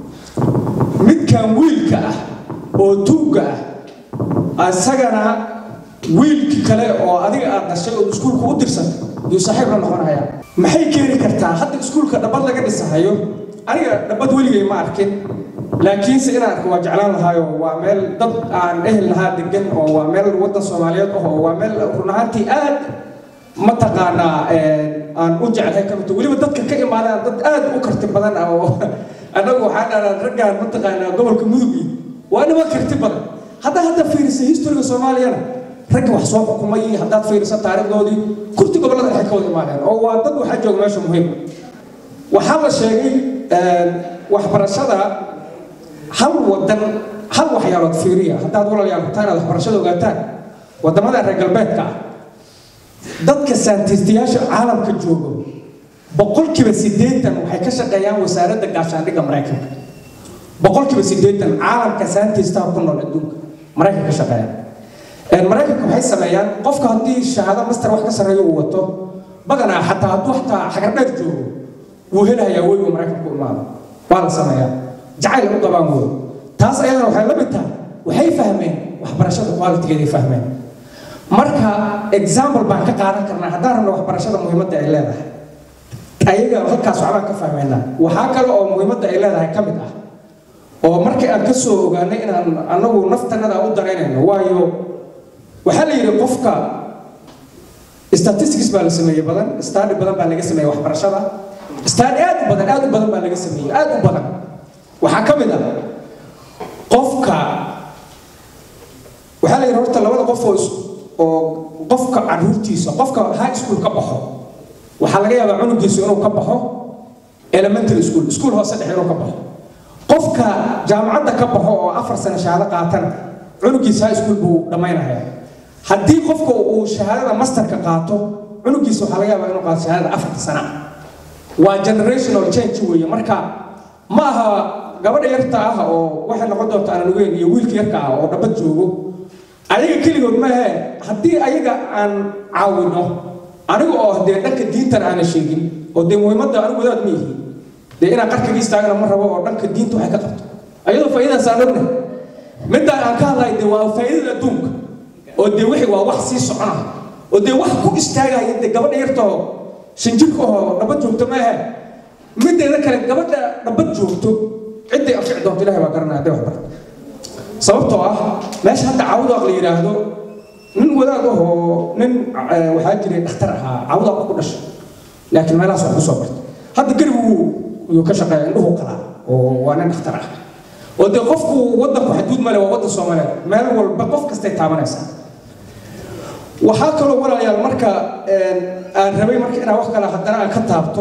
midkan wiilka ah oo tuugga ah isagana wiilki kale oo adiga aad dhashay oo iskuulka u dirsantay yuu saaxiib la noqonaya maxay keeni kartaa hadda iskuulka dhabad laga dhisahayo aniga dhabad weligay ma arkin laakiinse inaan arko waa jeclaan lahaayo waa meel dad aan ehel lahaa degan oo waa meel waddan soomaaliyeed ah oo waa meel run ahaantii aad mataqaanaa aan u jeclahay ka mid weliba dadka ka imaadaan dad aad u karti badan ah oo annagu waxaan dhahnaa raggaan mataqaanaa gobolka mudugi waa niman karti badan haddaa hadda fiirisa historiga soomaaliyana ragga wax soo xukumay haddaad fiirisa taariikhdoodii kurti gobollada waxay ka wada imaadeen oo waa dad waxaa jooga meesha muhiim waxaa la sheegay waxbarashada hal wadan hal waxyaalood fiiriya haddaad walaalayaal rabtaan inaad waxbarashada ogaataan wadamada reer galbeedka ah dadka saantiistayaasha caalamka joogo boqolkiiba siddeetan waxay ka shaqeeyaan wasaaradda gaashaandhigga maraykanka boqolkiiba siddeetan caalamka saantiistaha ku nool adduunka maraykanka ka shaqeeyaan maraykanka waxay sameeyaan qofka haddii shahaado master wax ka sarreeyo uu wato badanaa xataa hadduu xataa xagardheer joogo wuu helahayaa wey uu maraykanku imaado waa la sameeyaa jacayl u qabaan wey taas ayadana waxay la mid tahay waxay fahmeen waxbarashada qualitigeeday fahmeen marka example baan ka qaadan karnaa haddaan rabno waxbarashada muhiimadda ay leedahay ayaga halkaas waxbaan ka fahmeynaa waxaa kale oo muhiimadda ay leedahay ka mid ah oo markii aan ka soo ogaanay inaan anagu naftanada u daraynayno waayo waxaa la yidhi qofka statistics baa la sameeyey badan study badan baa laga sameeyey waxbarashada study aad u badan aad u badan baa laga sameeyey aad u badan waxaa ka mid ah qofka waxaa la yidhi horta labada qof oo oo qofka caruurtiisa qofka high school ka baxo waxaa laga yaabaa cunugiisu inuu ka baxo elementary school school hoose dhexe inuu ka baxo qofka jaamacadda ka baxo oo afar sano shahaado qaatana cunugiisa high school buu dhammaynaya haddii qofka uu shahaadada masterka qaato cunugiisa waxaa laga yaabaa inuu qaato shahaadada afarta sana waa generational change weeye marka ma aha gabadha yarta ah oo waxay noqon doonta aanan ogeyn iyo wiilka yarka ah oo dhabad joogo ayaga keligood maahe haddii ayaga aan caawino aniga oo dee dhanka diintan aanan sheegin oo dee muhiimadda anigu wadaad ma yihiin dee inaan qarkaga istaagana ma rabo oo dhanka diinta waxay ka qabto ayadoo faa'iidadaas aan ognahay midaan aan ka hadlahay dee waa faa'iidada adduunka oo dee wixii waa wax sii socona oo dee wax ku istaagaya dee gabadha yartoo shanjirka oo dhabad joogto maahe mideeda kale gabadha dhabad joogto cidday anfici doonto ilahay baa garanaya hadday wax barta sababtoo ah meesha hadda cawdaaq la yidhaahdo nin wadaad ahoo nin waxaa jiray dhakhtar ahaa cawdaaq ku dhashay laakiin meelahaas wax kusoo bartay hadda garigu yuu ka shaqeeya indhuhu qalaa oo waa nin dhakhtar ah oo dee qofku waddanku xaduud male waa waddan soomaaliyeed meel walba qof kastay taabanaysaa waxaa kaloo walaalayaal marka aan rabay marka inaan wax kale haddana aan ka taabto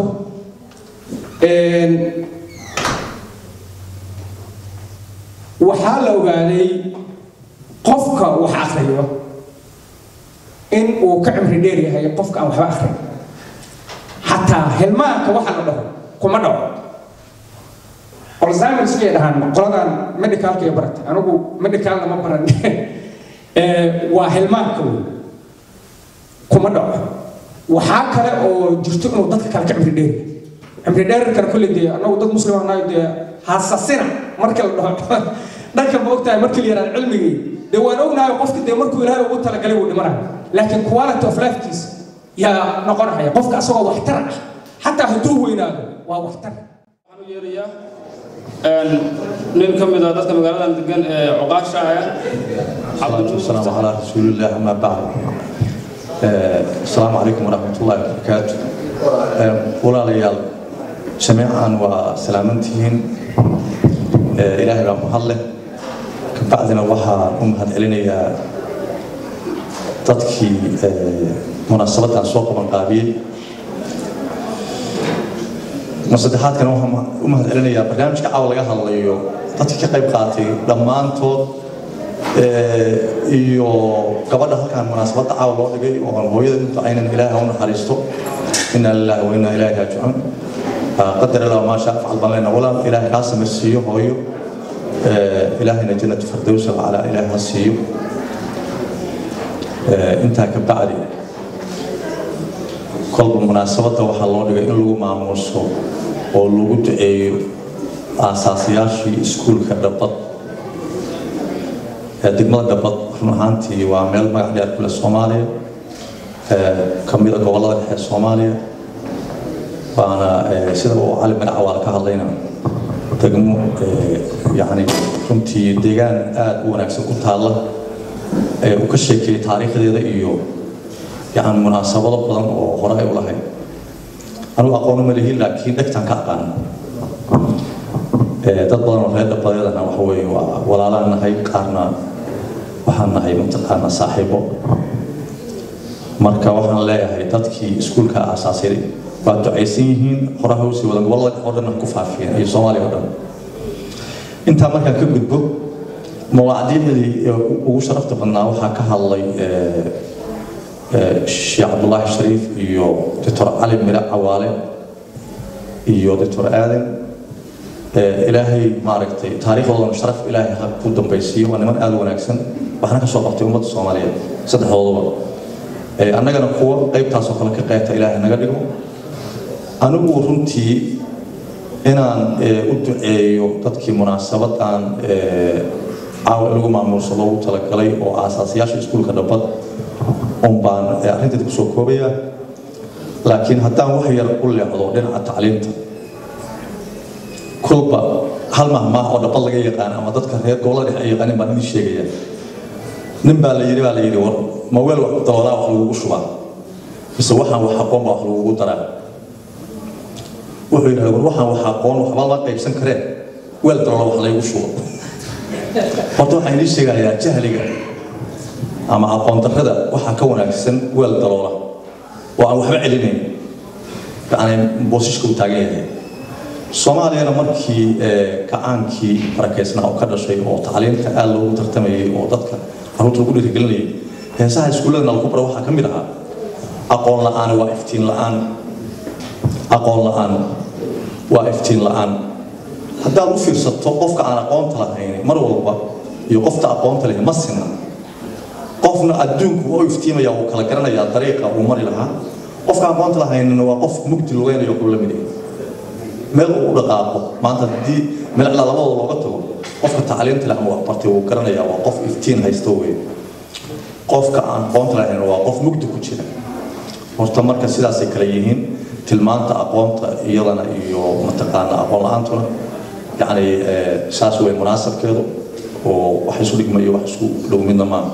waxaa la ogaaday qofka wax akriyo in uu ka cimri dheer yahay qofka aan waxba akrin xataa hilmaanka waxa la dhaho kuma dhaco alzheimer's bay dhahaan qoladan medicalka iyo barata anigu medicalna ma baran waa hilmaanka wey kuma dhaco waxaa kale oo jirto inuu dadka kale ka cimri dheer cimri dheerkana kolley dee anagu dad muslim ahnayo dee hasasina marka la dhaho dhanka ma ogtahay markii la yaraado cilmigii dee waan ognahay qofka dee markuu ilaahay ugu talagalay wuu dhimanayo laakiin quality of lifekiisa yaa noqonaya qofka asagoo waxtar ah xataa hadduu weynaado waa waxtar waxaan u yeerayaa nin ka mid ah dadka magaaladan degan ee cuqaasha ah الصلاة والسلام على رسول الله أما بعد السلام عليكم ورحمة الله وبركاته ولا ليال جميعا وسلامتهن إلهي بقى محله كبعدنا وها أمهد إلينا يا تدكي مناسبة سوق من قابيل masaddexaad kan waxaan u mahad celinayaa barnaamijka caawa laga hadlayo dadka ka qayb qaatay dhammaantood iyo gabadha halkaan munaasabadda caawa loo dhigay oo hooyada inta aynan ilaaha u naxariisto inaa lillahi wa inaa ilaahi raajicuun qadar allah maa shaa facal baan leenahay walaal ilaahay kaa samaysiiyo hooyo ilaahayna jannatu firdowsa calaa ilaahi ha siiyo intaa ka bacdi kolba munaasabadda waxaa loo dhigay in lagu maamuuso oo lagu duceeyo aasaasayaashii iskuulka dhabbad degmada dhabbad run ahaantii waa meel magac dheer kule soomaaliya ka mida gobollada dhexe soomaaliya waana sida uu cali magaca waa ka hadlayna degmo yani runtii deegaan aada u wanaagsan ku taalla uu ka sheekeeyey taariikhdeeda iyo yani munaasabado badan oo hore ay u lahayd anugu aqoon uma lihin laakiin dhegtaan ka aqaan dad badan oo reer dhabadeedana waxa weeye waa walaalaan nahay qaarna waxaan nahay mataqaana saaxiibo marka waxaan leeyahay dadkii iskuulka aasaasay waa ducaysan yihiin horaha usii wadan gobollada oo dhan ku faafiyeen iyo soomaaliya oo dhan intaa markaan ka gudbo mawaacdiicdii ugu sharafta badnaa waxaa ka hadlay sheekh cabdulaahi shariif iyo doctor cali mire cawaale iyo doctor aadan ilaahay maaragtay taariikhdoodana sharaf ilaahay ha ku dambaysiiyo waa niman aada u wanaagsan waxna ka soo qabtay ummadda soomaaliyeed saddexdooduba annagana kuwa qaybtaasoo kale ka qeybta ilaahay naga dhigo anigu runtii inaan u duceeyo dadkii munaasabadan caawa in lagu maamuuso loogu talagalay oo aasaasiyaasha iskuulka dhabbad un baan arrinteeda kusoo koobaya laakiin haddaan wax yar u leexdo dhinaca tacliinta kulba hal mahmaah oo dhabbad laga yaqaan ama dadka reer gobollada dhexe ay yaqaanin baan idin sheegaya nin baa la yidhi baa la yidhi war ma weel wax daboolaa wax lagugu shubaa mise waxaan wax aqoon baa wax lagugu daraa wuxuu yidhahda war waxaan wax aqoon waxba la qaybsan kareen weel daloola wax laygu shubo horta waxaan idiin sheegayaa jahliga ama aqoon darrada waxaa ka wanaagsan weel daloola oo aan waxba celinayn yani boosishka uu taagan yahay soomaaliyana markii kacaankii barakeysnaa oo ka dhashay oo tacliinta aada loogu tartamayay oo dadka caruurta lagu dhiirigelinayay heesaha iskuulladana lagu bara waxaa ka mid ahaa aqoon la-aan waa iftiin la-aan aqoon la-aan waa iftiin la-aan haddaad u fiirsato qofka aan aqoonta lahayn mar walba iyo qofta aqoonta leh ma sina qofna adduunku waa u iftiimaya wuu kala garanayaa dariiqa uu mari lahaa qofka aqoonta lahaynina waa qof mugdi lugeynayo kuu la mid yahay meel uu u dhaqaaqo maanta haddii meel ilaa labadooda looga tago qofka tacliinta leh ama waxbartay wuu garanayaa waa qof iftiin haysto wey qofka aan aqoonta lahayn waa qof mugdi ku jira horta marka sidaasay kala yihiin tilmaanta aqoonta iyadana iyo mataqaana aqoon la-aantuna yacni saas wey munaasabkeedu oo wax isu dhigma iyo wax isku dhow midna maaha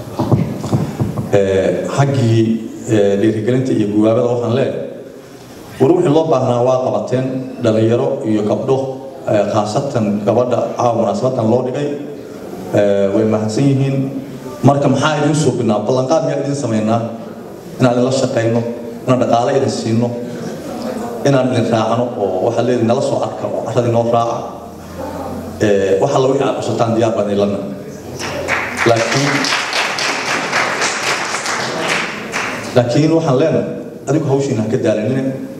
xaggii dhiirigelinta iyo guwaabada waxaan leeyahay war wixii loo baahnaa waa qabateen dhalinyaro iyo gabdho khaasatan gabadha caawa munaasabadan loo dhigay way mahadsan yihiin marka maxaa idin suubinaa ballanqaad miyaa idin samaynaa inaan idinla shaqayno inaan dhaqaale idin siino inaan idin raacno oo waxaa leedi nala soo arka oo carradii noo raaca waxa la wixii aad cushataan diyaar baan idinlana laakiin laakiin waxaan leenahay adigu hawshiina ha ka daalinine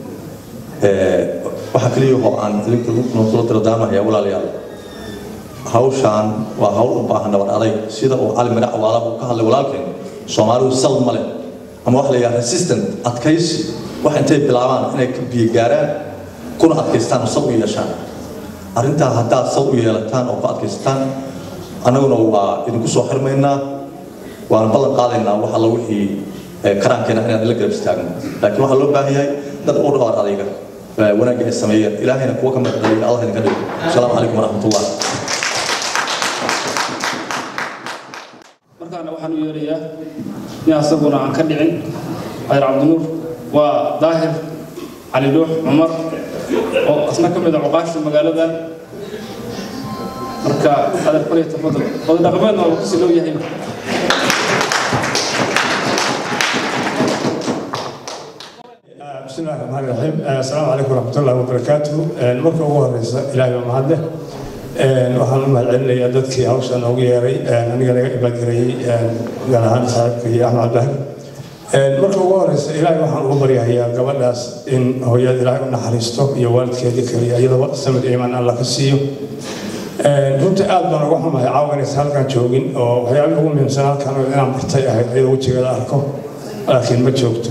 waxaa keliya oo aan idinku kula dardaarmaya walaalayaal hawshaan waa hawl u baahan nabad adayg sida uu cali mirac waala uu ka hadlay walaalkeen soomaalidu sal ma leh ama waxa la yidhaha resistant adkaysi wax intay bilaabaan inay ka biyo gaaraan kuna adkaystaan oo sal u yeeshaan arrintaa haddaad sal u yeelataan oo ku adkaysataan annaguna waa idinku soo xirmaynaa waana ballan qaadaynaa wax alla wixii karaankeena inaan ila garab istaagno laakiin waxaa loo baahan yahay dad u dhawaar adayga wanaagga ay sameeyeen ilaahayna kuwa ka mid dhaliya allah idinka dhigo asalaamu calaykum waraxmatullah markaana waxaan u yeerayaa in asaguna aan ka dhicin khayr cabdinuur waa daahir cali dhuux cumar oo asna ka mid a cuqaasha magaaladan marka adeer faliya tafadal wada dhaqameedna waa kusii loo yahay بسم الله الرحمن الرحيم السلام عليكم ورحمة الله وبركاته marka ugu horeysa ilaahay baa mahad leh waxaan u mahad celinayaa dadkii hawshan ugu yeeray aniga laga ibaadgareeyey gaar ahaan saaxiibkii axmed cabdilaahi marka ugu horeysa ilaahay waxaan ugu baryahayaa gabadhaas in hooyada ilaahay u naxariisto iyo waalidkeedii kaliya iyadaba samir iimaan alla ka siiyo runtii aad baan uga xumahay caawa inaysan halkan joogin oo waxyaabihii ugu muhiimsan halkan oo inaan bartay ahayd iyadoo wejigeeda arko laakiin ma joogto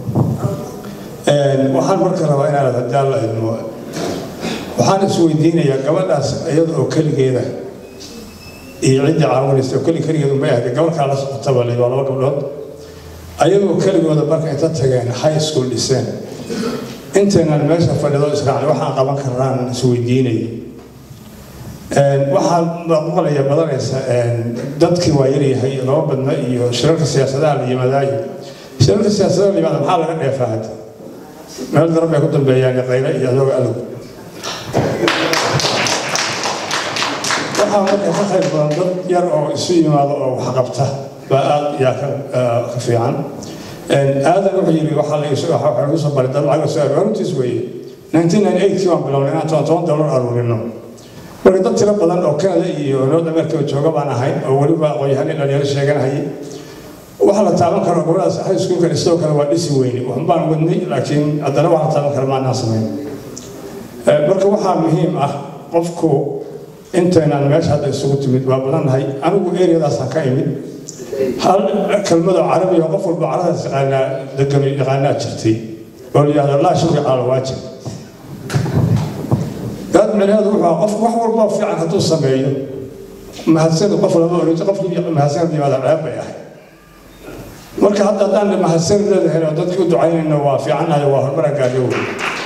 waxaan marka rabaa inaan haddii alla idmo waxaan isweydiinayaa gabadhaas iyada oo keligeeda iyo ciddii caawinaysa oo keli keligeed unbay ahayd gabarkaa la socotaba la waa laba gabdhood ayagoo keligooda marka inta tageen high school dhiseen intaynan meesha fadhido israacnay waxaan qaban karnaan isweydiinayay waxaan maqlaya badanaysa dadkii waa yaryahay laba badna iyo shirarka siyaasadaha la yimaadaayo shirarka siyaasadaha la yimaada maxaa laga dheefaa hadda meel daran bay ku dambeeyaan qaylo iyo adooga alog waxaa marka ka qayb badan dad yar oo isu yimaado oo wax qabta baa aad yaa ka fiican aadan wuxuu yidhi waxaa la igu soo baray dad lacag soo aruur runtiis weeye 1998kii waan bilownay inaan toban toban dollar aruurino marka dad tiro badan oo canada iyo north america jooga baan ahay oo weliba aqoon-yahan in dhalinyaro sheeganahayay waxa la taaban karo gobadaas high schoolka sidoo kale waa dhisi weyne waxun baan wadnay laakiin haddana waxa la taaban kara maanaan samayn marka waxaa muhiim ah qofku intaynaan meesha hadda isugu timid waa badannahay anigu eriyadaasaan ka imid hal kelmadoo carabi oo qof walba caradaas yaqaanaa degan yaqaanaa jirtay oo la yidhahdo laa shukri cala waajib dad micnaheedu wuxuu qof wax walba fiican hadduu sameeyo mahadsanid qof lama orinto qofkii mahadsanid yimaada ceeb bay ahay marka hadda haddaan mahadsanid leedahay oo dadkii u ducaynayno waa fiicannahay waa horumara gaadho wey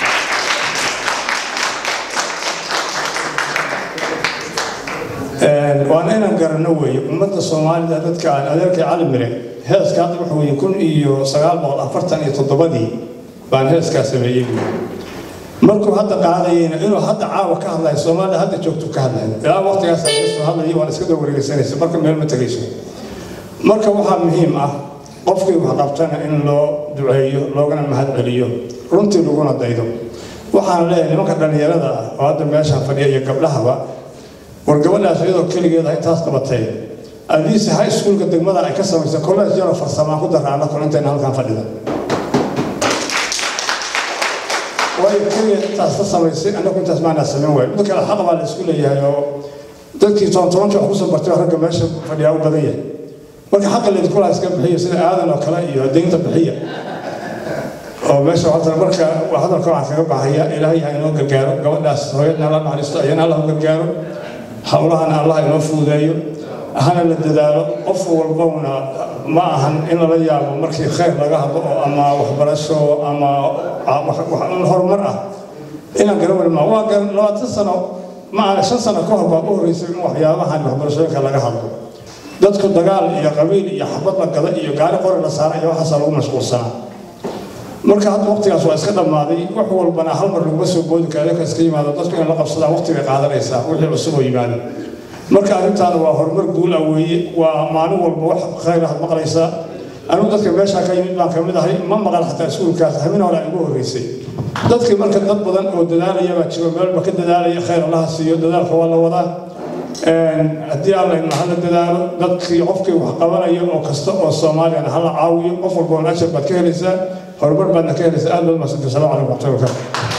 waana inaan garanno weeye ummadda soomaalida dadka aan adeerkay cali mire heeska hadda waxa weeye kun iyo sagaal boqol afartan iyo toddobadii baan heeskaa sameeyey markuu hadda qaadayeyna inuu hadda caawa ka hadlayo soomaalida hadda joogtu ka hadlayo ilaa waqtigaas soo hadlayay waan iska daba wareegeysanaysa marka meel ma tegayso marka waxaa muhiim ah qofkii wax qabtana in loo duceeyo loogana mahad celiyo runtii laguna daydo waxaan leeyahay nimanka dhallinyarada ah oo hadda meeshaan fadhiya iyo gabdhahaba war gabadhaas iyadoo keligeeda intaas qabatay adiise high schoolka degmada ay ka samaysay college yaroo farsamaan ku daraana kol intayna halkan fadhida waayo keligeed intaas ka samaysay annagu intaas maanaa samayn waayo mid kale xaq baa la isku leeyahay oo dadkii toban tobanka wax kusoo bartay ragga meesha fadhiyaa u badan yahay marka xaqa laydinku laha iska bixiyo sida aadan oo kale iyo deynta bixiya oo meesha waxaa marka hadalka waxaan kaga baxaya ilaahay ha inoo gargaaro gabadhaas hooyadna alla naxariisto ayana allah u gargaaro howlahan allah inoo fududeeyo hana la dadaalo qof walbowna ma ahan in lala yaabo markii khayr laga hadlo oo ama waxbarasho ama horumar ah inaan garan wari ma waa garan labaatan sano ma aha shan sano ka hor baa u horreysay in waxyaabahan waxbarashooyinka laga hadlo dadku dagaal iyo qabiil iyo xabad la gada iyo gaari qori la saara iyo waxaasaa lagu mashquulsanaa marka hadda waqtigaas waa iska dhammaaday wax walbana hal mar laguma soo boodi karo ka iska yimaado dadku in la qabsadaan waqti bay qaadanaysaa wixii cusub oo yimaado marka arrintaana waa horumar guul ah weeye waa maalin walba wax khayr aad maqlaysaa anigu dadka meeshaa ka yimid baan ka mid ahay ma maqal xataa iskuulkaas habeen hore igu horreysay dadkii marka dad badan oo dadaalaya baa jiro meelba ka dadaalaya khayr allaha siiyo dadaalka waa la wadaa haddii alla ina hala dadaalo dadkii qofkii wax qabanaya oo kasta oo soomaaliyana hala caawiyo qof walba on ajar baad ka helaysaa horumar baadna ka helaysaa aad baad mahadsantahay salaam calaykum waxmatullahi wabarakatu